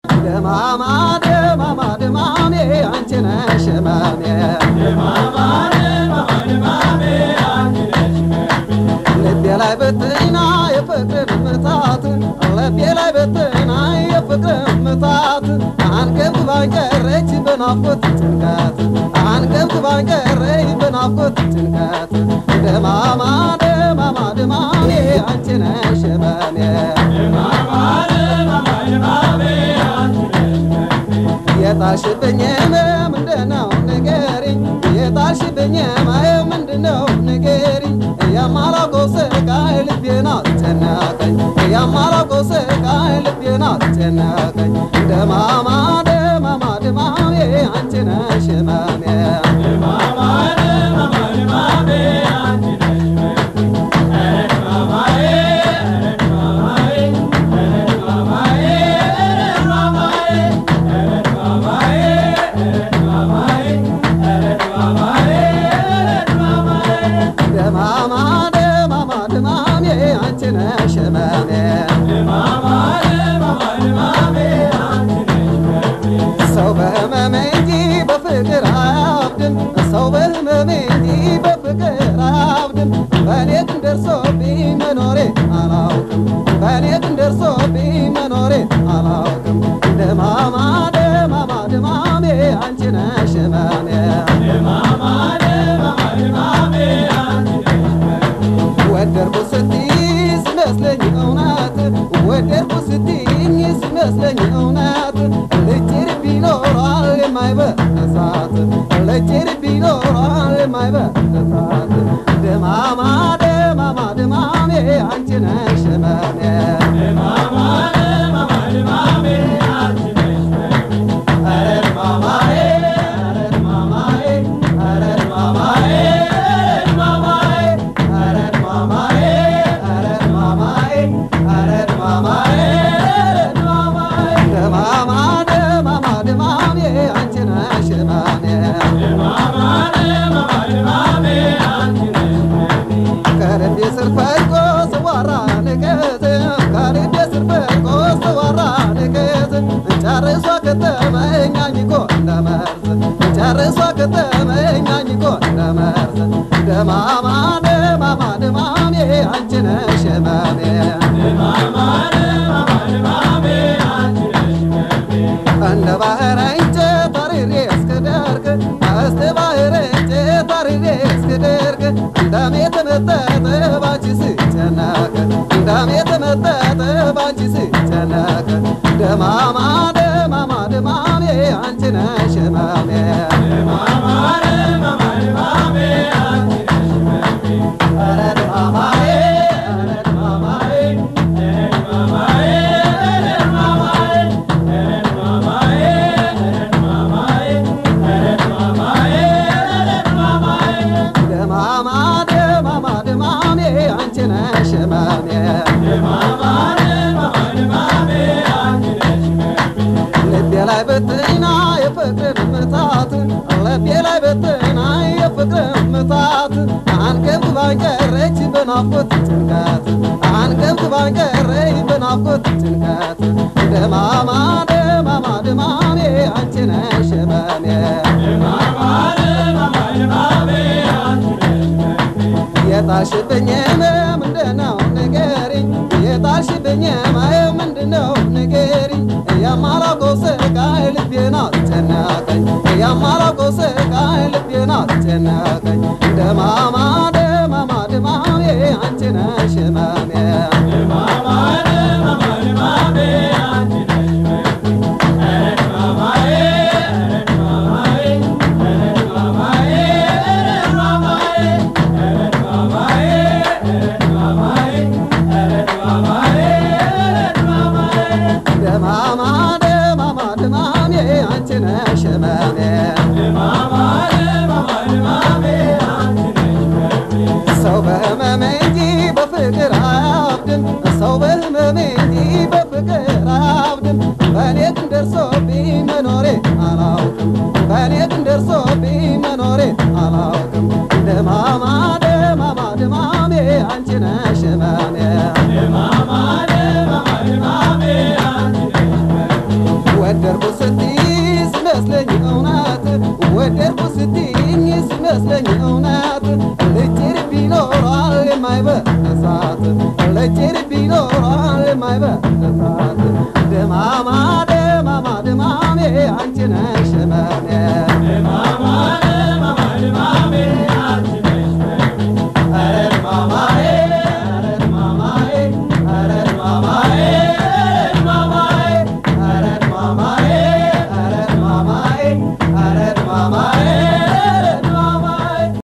ደማማ ደማማ ደማሜ አንቺ ነሽ ህመሜ ልቤ ላይ ብትና የፍቅር ምታት ልቤ ላይ ብትና የፍቅር ምታት አንገብግባኝ ቀረች በናፍቆት ጭንቀት አንገብግባኝ ቀረች በናፍቆት ጭንቀት ደማማ ደማማ ደማሜ አንቺ ነሽ ህመሜ የጣልሽብኝ ምንድነው ንገሪኝ የጣልሽብኝ ምንድነው ንገሪኝ የማላውቀው ስቃይ ልቤን አስጨነቀኝ የማላውቀው ስቃይ ልቤን አስጨነቀኝ ደማማ ደማማ ደማሜ አንቺ ነሽ ህመሜ ደማማ ደማማ ደማሜ አንቺ ነሽ ህመሜ ሰው በህመሜ እንጂ በፍቅር አያብድም ሰው በህመሜ እንጂ በፍቅር አያብድም በእኔ ግን ደርሶብኝ መኖሬ አላውቅም በእኔ ግን ደርሶብኝ መኖሬ አላውቅም ደማማ ደማማ ደማሜ አንቺ ነሽ ህመሜ ወደድኩ ስትይ ሲመስለኝ እውነት ወደድኩ ስትይኝ ሲመስለኝ እውነት ልጭር ቢኖራል የማይበሳት ልጭር ቢኖራል የማይበሳት ደማማ ደማማ ደማሜ አንቺ ነሽ ህመሜ ኧረ ደማማዬ ኧረ ደማማዬ ኧረ ደማማዬ ኧረ ደማማዬ ኧረ ደማማዬ ኧረ ደማማዬ ደማማ ደማማ ደማሜ አንቺ ነሽ ህመሜ ከልቤ ስር ፈልቆ ስዋራ ንቀት ከልቤ ስር ፈልቆ ስዋራ ንቀት ጨርሷ ከተመኝ አኝኮ እንደመርዝ ጨርሷ ከተመኝ አኝኮ እንደመርዝ ደማማ ደማማ ደማሜ አንቺ ነሽ ህመሜ እንደ ባህር እንጨት አርሬ እስክደርቅ እስተ ባህር እንጨት አርሬ እስክደርቅ እንደሜ ተመጠጠ ባንቺ ስጨነቅ እንደሜ ተመጠጠ ባንቺ ስጨነቅ ደማማ ደማማ ደማሜ አንቺ ነሽ ህመሜ ኧረ ደማማዬ ኧረ ደማማዬ ደማማ ደማማ ደማሜ አንቺ ነሽ ህመሜ ልቤ ላይ ብትና የፍቅር ምታት ልቤ ላይ ብትና የፍቅር ምታት አንገብግባኝ ቀረች በናፍቆት ጭንቀት አንገብግባኝ ቀረች በናፍቆት ጭንቀት ደማማ ደማማ ደማሜ አንቺ ነሽ ህመሜ የጣልሽብኝ ምንድነው ንገሪኝ የጣልሽብኝ ምንድነው ንገሪኝ የማላውቀው ስቃይ ልቤን አስጨነቀኝ የማላውቀው ስቃይ ልቤን አስጨነቀኝ ደማማ ደማማ ደማሜ አንቺ ነሽ ህመሜ ደማማ ደማማ ደማሜ አንቺ ነሽ ህመሜ ሰው በህመሜ እንጂ በፍቅር አያብድም ሰው በህመሜ እንጂ በፍቅር አያብድም በእኔ ግን ደርሶብኝ መኖሬ አላውቅም በእኔ ግን ደርሶብኝ መኖሬ አላውቅም ደማማ ደማማ ደማሜ አንቺ ነሽ ህመሜ ወደድኩ ስትይ ሲመስለኝ እውነት ወደድኩ ስትይኝ ሲመስለኝ እውነት ልጭር ቢኖሯል የማይበሳት ልጭር ቢኖሯል የማይበሳት ደማማ ደማማ ደማሜ አንቺ ነሽ መኔ